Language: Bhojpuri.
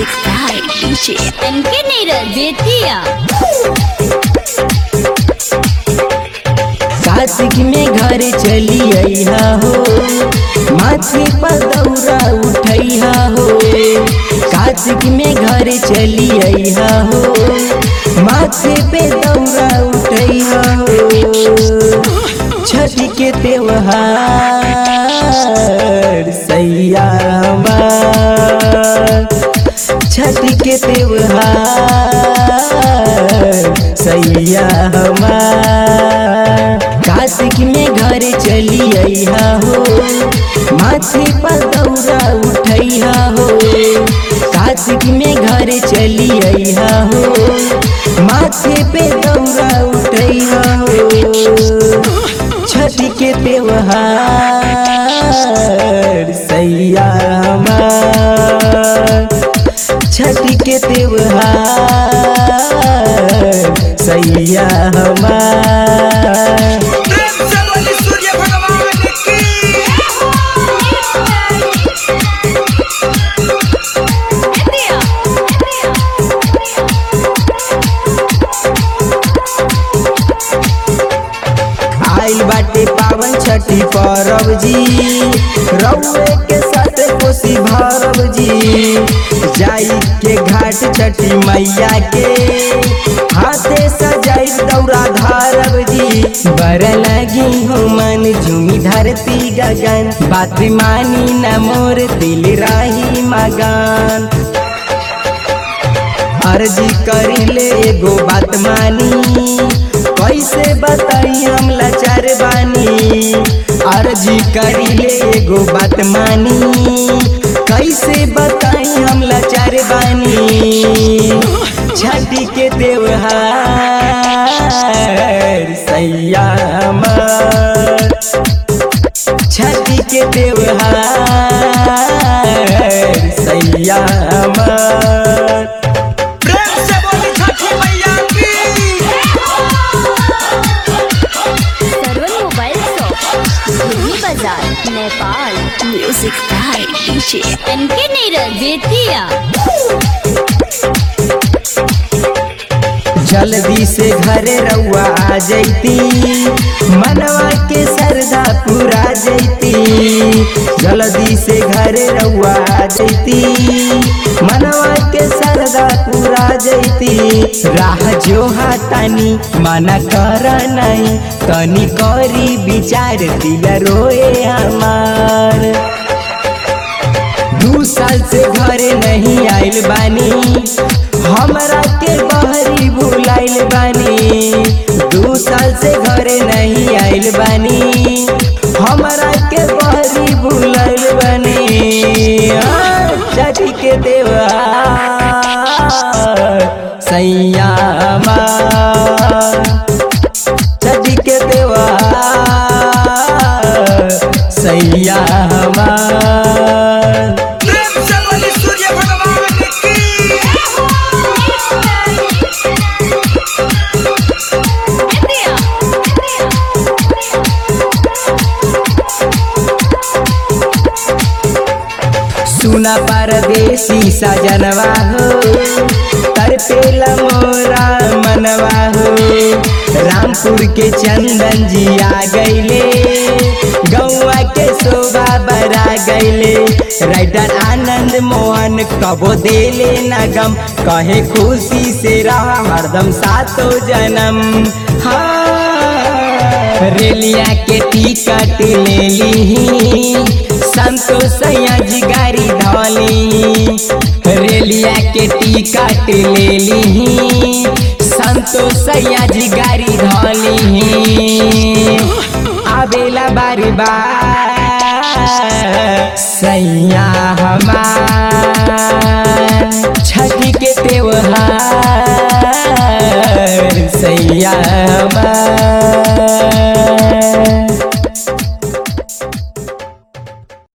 Music by DJ MK Neeraj Bethia. Kartik में घर चली अइहा हो माथे पर दौरा उठैहा हो कार्तिक में घर चली अइहा हो माथे पे दौरा उठैहा हो छठ के त्योहार सैया छठ के त्योहार सैया हमार कार्तिक में घर चली अइहा हो माथे पर दौरा उठैहा हो कार्तिक में घर चली अइहा हो माथे पे दौरा उठैहा हो छठ के त्योहार सैया हमार छठ के त्योहार सैया हमार प्रेम से बोली सूर्य भगवान की आइल बाटे पावन छठी परब जी रउए के साथ कोसी भरब जी जाई के घाट छठी मैया के हाथे सजाई दौरा धारब जी बर लगी हो मन झूमी धरती गगन बात मानी न मोर दिल राही मगन अर्जी करिले एगो बात मानी कैसे बताई हम लाचार बानी अर्जी करिले एगो बात मानी कैसे बताई हम लाचार बानी छठी के त्योहार सैया हमार छठी के त्योहार सैया हमार प्रेम से बोली छठी मैया की Sarwan Mobile Shop, Dhumi Bazaar, Nepal. Music by DJ MK Neeraj Bethia. जल्दी से घरे रउआ आ जैती मनवा के सरदा पूरा जैती जल्दी से घरे रउआ आ जैती मनवा के सरदा पूरा जैती राह जो हाथानी मना कर नहीं तनी करी विचार दिल रोए हमार दू साल से घरे नहीं आइल बानी हमरा के बहरी भुलाइल बानी दू साल से घरे नहीं आइल बानी हमरा के बहरी भुलाइल बानी आ, छठी के देवा सैया छठी के देवा सैया हमार प्रेम से बोली सूर्य भगवान की सुना परदेसी सजनवा हो तरपेला मोरा मनवा हो रामपुर के चंदन जी आ गईले गौवा के शोभा बरा गईले राइटर आनंद मोहन कबो देले नगम कहे खुशी से रहा हरदम सातो जन्म हाँ रेलिया के टिकट ले ली संतोष जी गाड़ी धोली रेलिया के टिकट ले ली संतोष जी गाड़ी धोली आवेला बारी बार सैया हमार